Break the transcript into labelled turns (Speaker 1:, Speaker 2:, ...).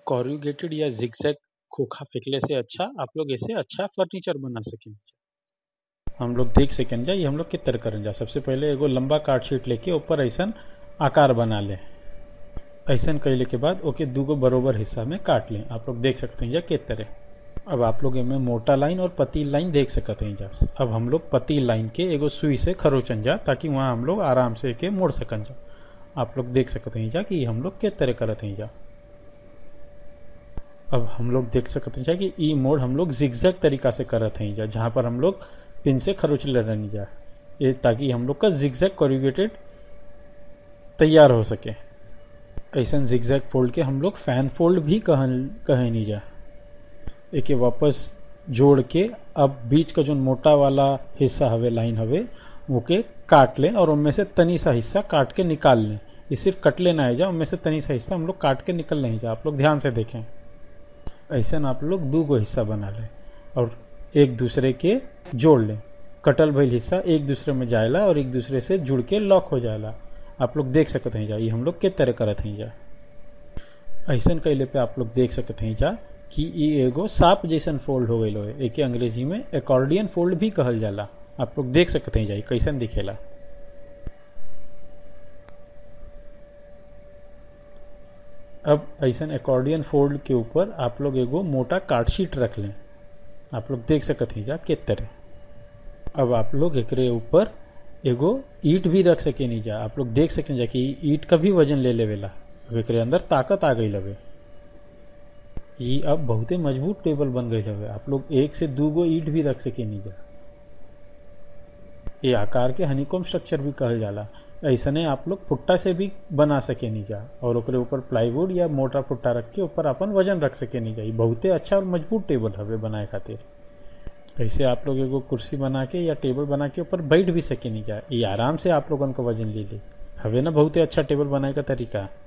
Speaker 1: corrugated या zigzag खोखा फेंकले से अच्छा आप लोग ऐसे अच्छा फर्नीचर बना सकेंगे हम लोग देख सकें जा ये हम लोग के तरह करें जा सबसे पहले एगो लंबा कार्ड शीट लेके ऊपर ऐसा आकार बना ले ऐसा कैले के बाद ओके दूगो बरोबर हिस्सा में काट लें आप लोग देख सकते हैं जा के तरह अब आप लोग इनमें मोटा लाइन और पतील लाइन देख सकते हैं जा अब हम लोग पतील लाइन के एगो सुई से खरोचन जा ताकि वहाँ हम लोग आराम से के मोड़ सकन जा आप लोग देख सकते हैं जा कि हम लोग के तरह करते हैं जा अब हम लोग देख सकते हैं कि ई मोड हम लोग जिगजैग तरीका से करत हैं जा जहाँ पर हम लोग पिन से खरोच ले रहनी जा ये ताकि हम लोग का जिगजैग कॉरिगेटेड तैयार हो सके ऐसा जिगजैग फोल्ड के हम लोग फैन फोल्ड भी कह कहे नहीं जा एक वापस जोड़ के अब बीच का जो मोटा वाला हिस्सा हवे लाइन हवे वो के काट लें और उनमें से तनी सा हिस्सा काट के निकाल लें ये सिर्फ कटले ना जा उनमें से तनी सा हिस्सा हम लोग काट के निकल नहीं जा आप लोग ध्यान से देखें ऐसा आप लोग दो गो हिस्सा बना लें और एक दूसरे के जोड़ लें कटल भइल हिस्सा एक दूसरे में जाएला और एक दूसरे से जुड़ के लॉक हो जाएला आप लोग देख सकते हैं जा ये हम लोग के तरह करत हैं जा ऐसा कैले पे आप लोग देख सकते हैं जा कि ये एगो साप जैसन फोल्ड हो गई है एक अंग्रेजी में एकॉर्डियन फोल्ड भी कहल जाला आप लोग देख सकते हैं जा कैसन दिखेला अब ऐसा एकॉर्डियन फोल्ड के ऊपर आप लोग एगो मोटा कार्डशीट रख लें आप लोग देख सकते हैं जा के तरह अब आप लोग एकरे ऊपर एगो ईट भी रख सके नहीं जा आप लोग देख सकें जा कि ईट का भी वजन ले लेवेला अब एकरे अंदर ताकत आ गई लवे ये अब बहुते मजबूत टेबल बन गई हवे आप लोग एक से दू गो ईट भी रख सके नहीं जा ये आकार के हनीकोम स्ट्रक्चर भी कहल जाला ऐसने आप लोग फुट्टा से भी बना सके नहीं जा और ओकरे ऊपर प्लाईवुड या मोटा फुट्टा रख के ऊपर अपन वजन रख सके नहीं जा ये बहुते अच्छा और मजबूत टेबल हवे बनाए खातिर ऐसे आप लोग एगो कुर्सी बना के या टेबल बना के ऊपर बैठ भी सके नहीं जा ये आराम से आप लोगन को वजन ले ले हवे ना बहुते अच्छा टेबल बनाए का तरीका